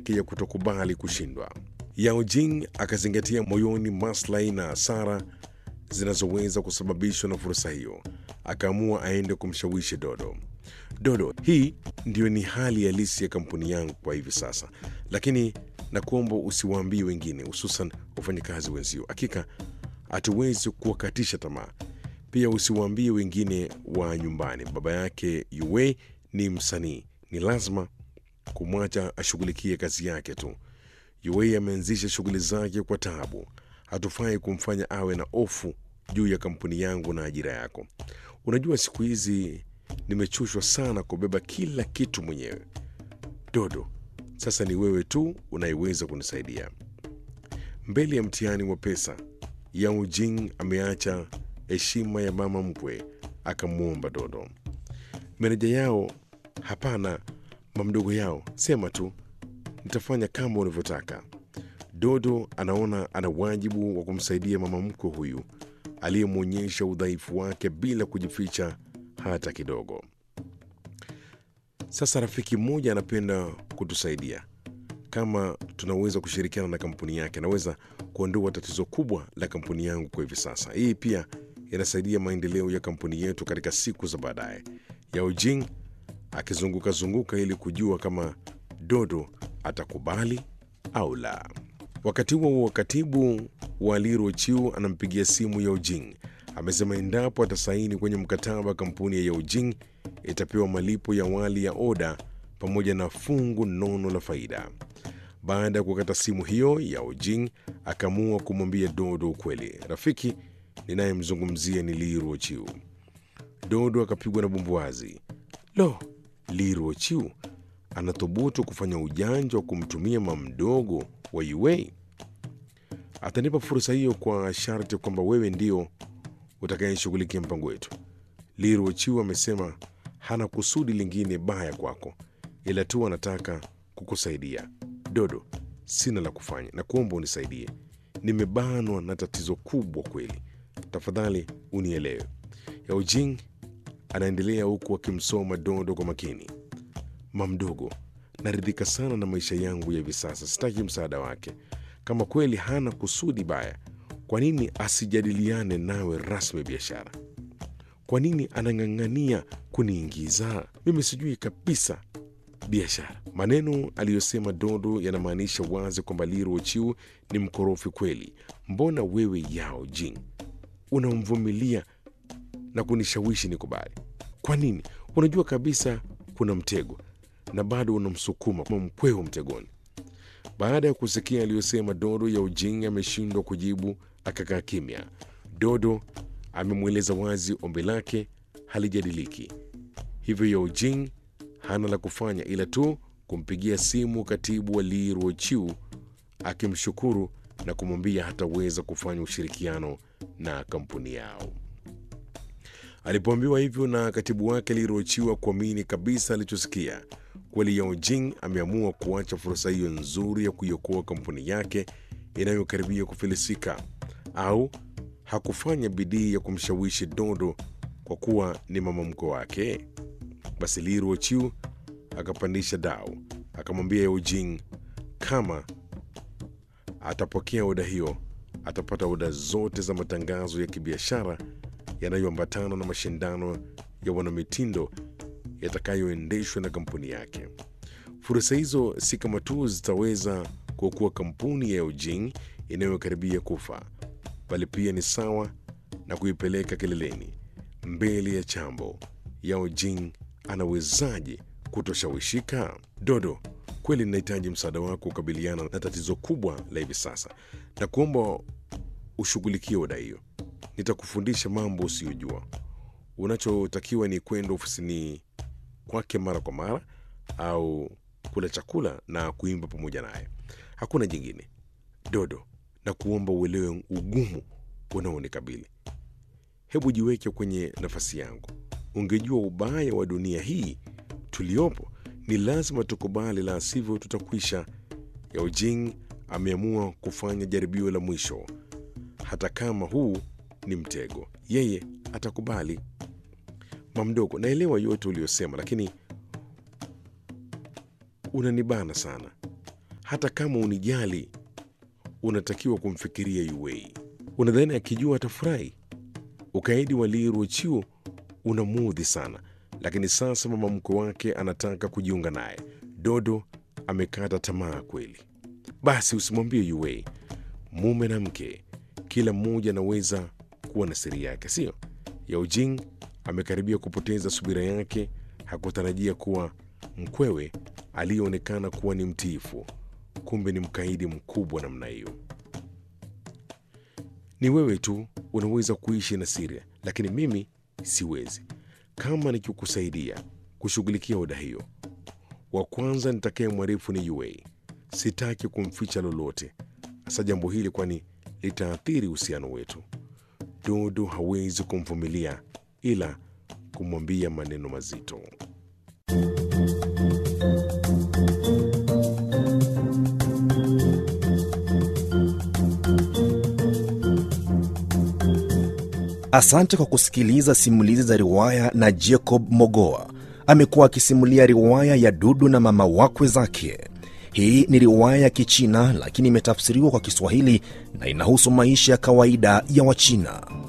yake ya kutokubali kushindwa. Yao Jing akazingatia moyoni maslahi na hasara zinazoweza kusababishwa na fursa hiyo. Akaamua aende kumshawishi Dodo. Dodo, hii ndiyo ni hali halisi ya kampuni yangu kwa hivi sasa, lakini nakuomba usiwaambie wengine, hususan wafanyakazi wenzio. Hakika hatuwezi kuwakatisha tamaa. Pia usiwaambie wengine wa nyumbani. Baba yake Yue ni msanii, ni lazima kumwacha ashughulikie kazi yake tu. Yue ameanzisha shughuli zake kwa taabu. Hatufai kumfanya awe na hofu juu ya kampuni yangu na ajira yako. Unajua, siku hizi nimechoshwa sana kubeba kila kitu mwenyewe. Dodo, sasa ni wewe tu unayeweza kunisaidia. Mbele ya mtihani wa pesa, Yao Jing ameacha heshima ya mama mkwe, akamwomba Dodo. Meneja yao, hapana mamdogo yao, sema tu, nitafanya kama unavyotaka. Dodo anaona ana wajibu wa kumsaidia mama mkwe huyu aliyemwonyesha udhaifu wake bila kujificha hata kidogo. Sasa rafiki mmoja anapenda kutusaidia. Kama tunaweza kushirikiana na kampuni yake, naweza kuondoa tatizo kubwa la kampuni yangu kwa hivi sasa. Hii pia inasaidia maendeleo ya kampuni yetu katika siku za baadaye. Yao Jing akizunguka zunguka ili kujua kama Dodo atakubali au la. Wakati huo huo, katibu wa Liro Chiu anampigia simu Yao Jing. Amesema endapo atasaini kwenye mkataba, kampuni ya Yao Jing itapewa malipo ya awali ya oda pamoja na fungu nono la faida. Baada ya kukata simu hiyo, Yao Jing akaamua kumwambia Dodo ukweli. Rafiki ninayemzungumzia ni Liro Chiu. Dodo akapigwa na bumbuazi. Lo, Liro Chiu anathubutu kufanya ujanja wa kumtumia mamdogo wa Yue. Atanipa fursa hiyo kwa sharti kwamba wewe ndio utakayeshughulikia mpango wetu. Liro Chiu amesema hana kusudi lingine baya kwako, ila tu anataka kukusaidia. Dodo, sina la kufanya na kuomba unisaidie. Nimebanwa na tatizo kubwa kweli, tafadhali unielewe. Yao Jing anaendelea huku akimsoma Dodo kwa makini. Mamdogo, naridhika sana na maisha yangu ya hivi sasa, sitaki msaada wake. Kama kweli hana kusudi baya, kwa nini asijadiliane nawe rasmi biashara? Kwa nini anang'ang'ania kuniingiza? Mimi sijui kabisa biashara. Maneno aliyosema Dodo yanamaanisha wazi kwamba Liro Chiu ni mkorofi kweli. Mbona wewe Yao Jing unamvumilia na kunishawishi nikubali? Kwa nini? Unajua kabisa kuna mtego na bado unamsukuma kama mkweo mtegoni. Baada ya kusikia aliyosema Dodo, Yao Jing ameshindwa kujibu, akakaa kimya. Dodo amemweleza wazi ombi lake halijadiliki, hivyo Yao Jing hana la kufanya ila tu kumpigia simu katibu wa Liro Chiu akimshukuru na kumwambia hataweza kufanya ushirikiano na kampuni yao. Alipoambiwa hivyo na katibu wake Liro Chiu kuamini kabisa alichosikia. Kweli Yao Jing ameamua kuacha fursa hiyo nzuri ya kuiokoa kampuni yake inayokaribia kufilisika, au hakufanya bidii ya kumshawishi Dodo kwa kuwa ni mama mkwe wake. Basi Liro Chiu akapandisha dau, akamwambia Yao Jing kama atapokea oda hiyo atapata oda zote za matangazo ya kibiashara yanayoambatana na mashindano ya wanamitindo yatakayoendeshwa na kampuni yake. Fursa hizo si kama tu zitaweza kuokoa kampuni ya Yao Jing inayokaribia kufa, bali pia ni sawa na kuipeleka kileleni mbele ya chambo. Yao Jing anawezaje kutoshawishika? Dodo, kweli ninahitaji msaada wako kukabiliana na tatizo kubwa la hivi sasa, na kuomba ushughulikie oda hiyo. Nitakufundisha mambo usiyojua. Unachotakiwa ni kwenda ofisini kwake mara kwa mara, au kula chakula na kuimba pamoja naye. Hakuna jingine. Dodo, na kuomba uelewe ugumu unaonikabili. Hebu jiweke kwenye nafasi yangu. Ungejua ubaya wa dunia hii tuliopo, ni lazima tukubali, la sivyo tutakwisha. Yao Jing ameamua kufanya jaribio la mwisho. Hata kama huu ni mtego, yeye atakubali. Mamdogo, naelewa yote uliyosema, lakini unanibana sana. hata kama unijali, unatakiwa kumfikiria Yue. Unadhani akijua atafurahi? Ukaidi wa Li Ruochiu unamudhi sana, lakini sasa mama mkwe wake anataka kujiunga naye. Dodo amekata tamaa kweli. Basi usimwambie Yue. Mume na mke, kila mmoja anaweza kuwa na siri yake, sio? Yao Jing amekaribia kupoteza subira yake. Hakutarajia kuwa mkwewe aliyeonekana kuwa ni mtiifu, kumbe ni mkaidi mkubwa namna hiyo. Ni wewe tu unaweza kuishi na siri, lakini mimi siwezi. Kama nikikusaidia kushughulikia oda hiyo, wa kwanza nitakaye mwarifu ni Yue. Sitaki kumficha lolote, hasa jambo hili, kwani litaathiri uhusiano wetu. Dodo hawezi kumvumilia ila kumwambia maneno mazito. Asante kwa kusikiliza simulizi za riwaya na Jacob Mogoa. Amekuwa akisimulia riwaya ya Dudu na mama wakwe zake. Hii ni riwaya ya Kichina lakini imetafsiriwa kwa Kiswahili na inahusu maisha ya kawaida ya Wachina.